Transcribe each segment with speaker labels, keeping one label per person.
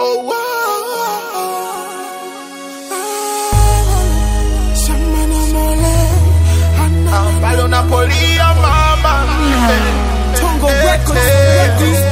Speaker 1: Oh, wow. Shamana mole. Ah, Palo Napolia mama. Tongo Records.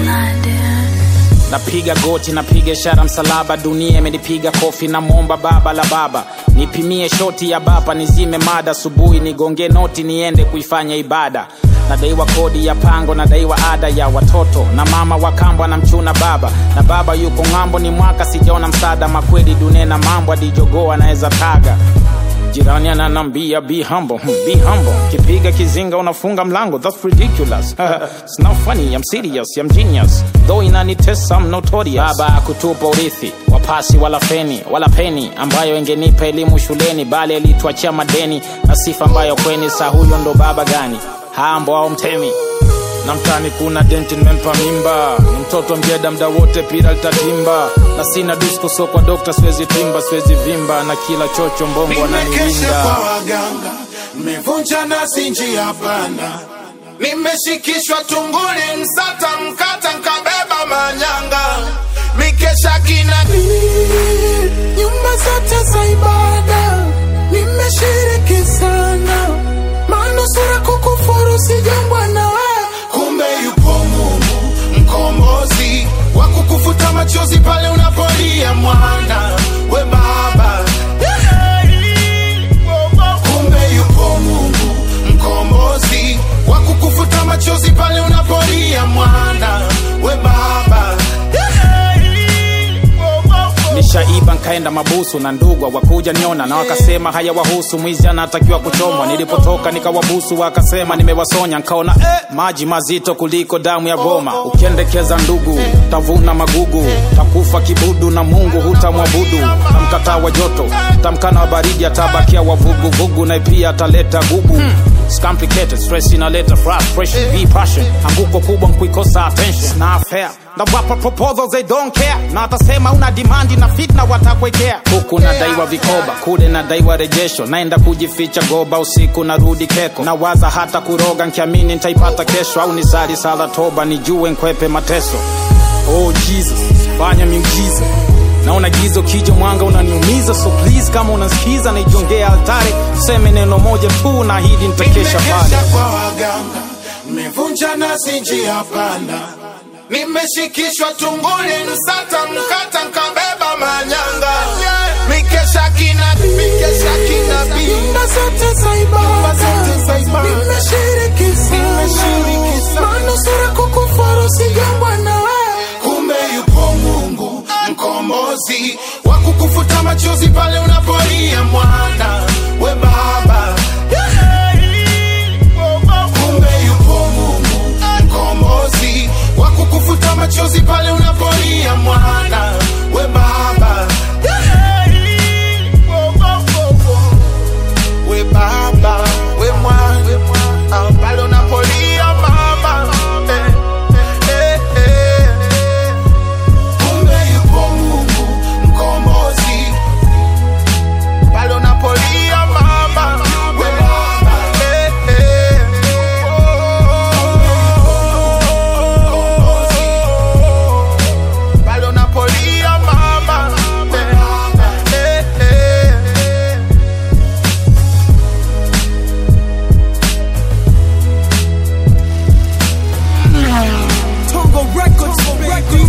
Speaker 2: napiga goti napiga ishara msalaba dunia imenipiga kofi na mwomba baba la baba nipimie shoti ya bapa nizime mada asubuhi nigonge noti niende kuifanya ibada nadaiwa kodi ya pango nadaiwa ada ya watoto na mama wa kambo anamchuna baba na baba yuko ng'ambo ni mwaka sijaona msaada makweli dunia na mambo adijogoo anaweza taga jirani ananambia be humble hmm, be humble kipiga kizinga unafunga mlango that's ridiculous it's not funny i'm serious i'm genius though inanitesa i'm notorious baba akutupa urithi wapasi wala feni wala peni ambayo ingenipa elimu shuleni bali alituachia madeni na sifa ambayo kweni saa huyo ndo baba gani hambo au mtemi na mtani kuna denti nimempa mimba ni mtoto mjeda mda wote pira litatimba na sina disko so kwa dokta siwezi timba siwezi vimba na kila chocho mbongo
Speaker 1: Nimekesha
Speaker 2: ananiwinda
Speaker 1: kwa waganga, nimevunja nasi njia panda, nimeshikishwa tunguli, msata mkata, nkabeba manyanga, mikesha kina nyumba zote za ibada, nimeshiriki sana, manusura kukufuru sijambwa na wewe, kumbe yupo Mungu mkombozi wa kukufuta machozi pale unapolia mwana we baba kumbe yupo Mungu mkombozi wa kukufuta machozi pale unapolia mwana we baba
Speaker 2: nishaiba nkaenda mabusu na ndugwa wakuja niona na wakasema haya wahusu mwizi anatakiwa kuchomwa nilipotoka nikawabusu wakasema nimewasonya nkaona eh, maji mazito kuliko damu ya goma ukiendekeza ndugu tavuna magugu takufa kibudu na mungu hutamwabudu tamkataa wa joto tamkana wa baridi atabakia wavuguvugu na pia ataleta gugu It's complicated, stress inaleta frustration, be passion. Anguko kubwa nkuikosa attention. It's not fair. Na wapa proposals they don't care. Na watasema una demand na fitna watakwekea. Huku nadaiwa vikoba, kule nadaiwa rejesho. Naenda kujificha goba usiku narudi keko. Na waza hata kuroga nkiamini nitaipata kesho au nisali sala toba nijue nkwepe mateso. Oh Jesus, fanya miujiza naona gizo kijo mwanga unaniumiza so please kama unasikiza naijongea altare tuseme neno moja tu na hidi nitakesha pale
Speaker 1: nimekesha kwa waganga nimevunja nasi njia panda nimeshikishwa tunguli msata mkata nkabeba manyanga mikesha kina mikesha kina nyumba zote za ibada nimeshiriki sana manusura kukufuru sijambwa na wewe kumbe yupo Mungu mkombozi wa kukufuta machozi pale unapolia mwana we baba kumbe yupo Mungu mkombozi wa kukufuta machozi pale unapolia mwana we baba we baba we mwana ah, pale unapolia mama eh, eh, eh, eh. kumbe yupo Mungu mkombozi pale unapolia mama we baba eh, eh. pale unapolia mama eh, eh, eh.
Speaker 3: Tongo Records, Records.